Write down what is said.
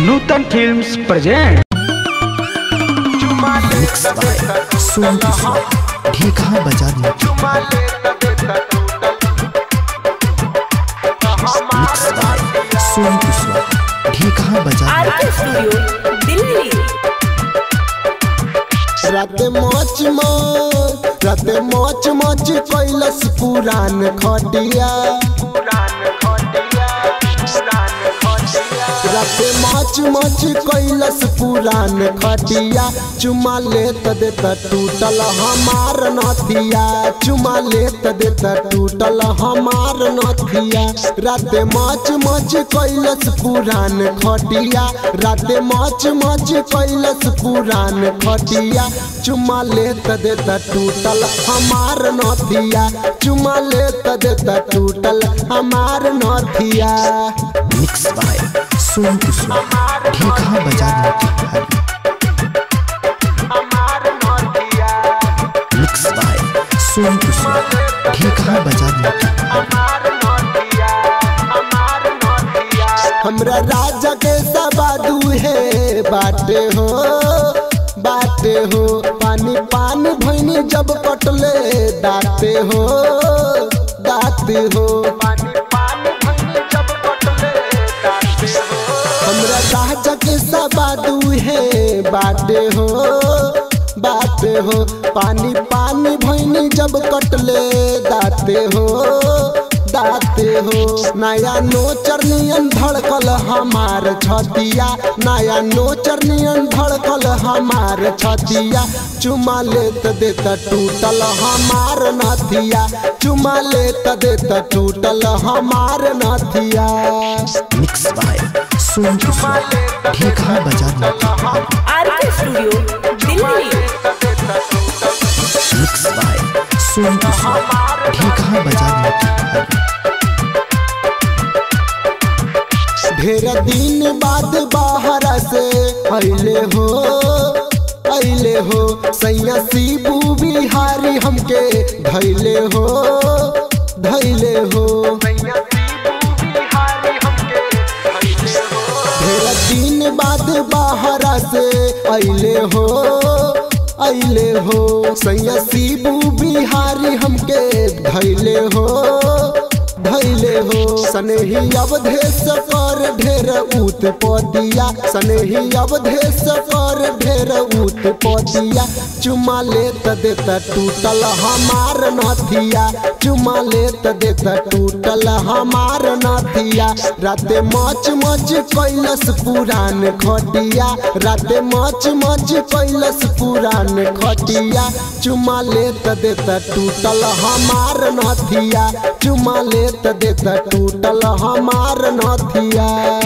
Nutan films present mix by Som किशोर ढेखा बाजार mix by Som किशोर ढेखा बाजार आरके स्टूडियो दिल्ली राते मौज मौज राते मौज मौज कैलस पुरान खटिया राते मौज मौज कैलस पुरान खटिया चुमा लेत देत टूटल हमार नथिया चुमा लेत देत टूटल हमार नथिया राते मौज मौज कैलस पुरान खटिया राते मौज मौज कैलस पुरान खटिया चुमा लेत देत टूटल हमार नथिया चुमा लेत देत टूटल हमार नथिया मिक्स बाय सोम किशोर ढेखा बाजार मिक्स बाय सोम किशोर ढेखा बाजार हमरा राजा के सबादू है बाटे हो बाटे हो पानी पानी भैनी जब कटले दाते हो दाते हो हमरा राजा के सबादू है बाटे हो बाटे हो पानी पानी भैनी जब कटले दाते हो दाते हो नया नोचर नियन धड़कल हमार छतिया नया नोचर नियन धड़कल हमार छतिया चुमा लेत देत टूटल हमार नथिया चुमा लेत देत टूटल हमार नथिया मिक्स बाय सोम किशोर ढेखा बाजार RK studio Delhi mix by Som किशोर ढेखा बाजार ढेर दिन बाद बाहर से अले हो अले हो सैया शिबू बिहारी हमके धैले हो धैले हो ढेर दिन बाद बाहर से अले हो अले हो सैया शिबू बिहारी हमके धैले हो धैले हो सनेही अवधेश कर ढेर ऊत पदिया सनेही अवधेश कर ढेर ऊत पदिया चुमा लेत देत टूटल हमार नथिया चुमा लेत देत टूटल हमार नथिया राते मच मच कैलस पुरान खटिया राते मच मच कैलस पुरान खटिया चुमा लेत देत टूटल हमार नथिया चुमा लेत देत टूटल हमार नथिया